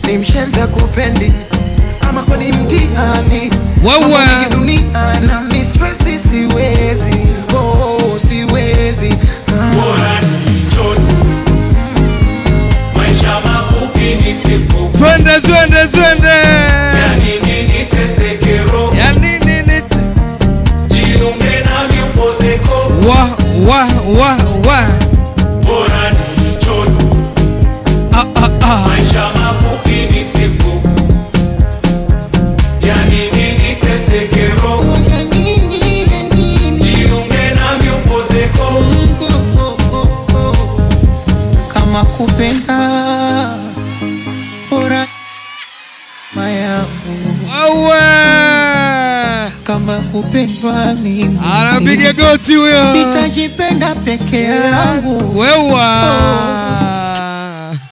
ni mshenza kupendi ama kwani mtihani Wewe. Mambo mengi dunia na mistresi siwezi oh, siwezi ah. bora ni njoni maisha mafupi ni siku twende twende twende ya nini niteseke roho ya nini nite jiunge nami upozeko wa wa wa wa bora ni njoni ah, ah, ah. maisha mafupi ni siku ya nini niteseke roho jiunge nami upozeko kama kupenda bora mayangu wewe kama kupendwa mimi anapiga goti huyo nitajipenda peke yangu wewe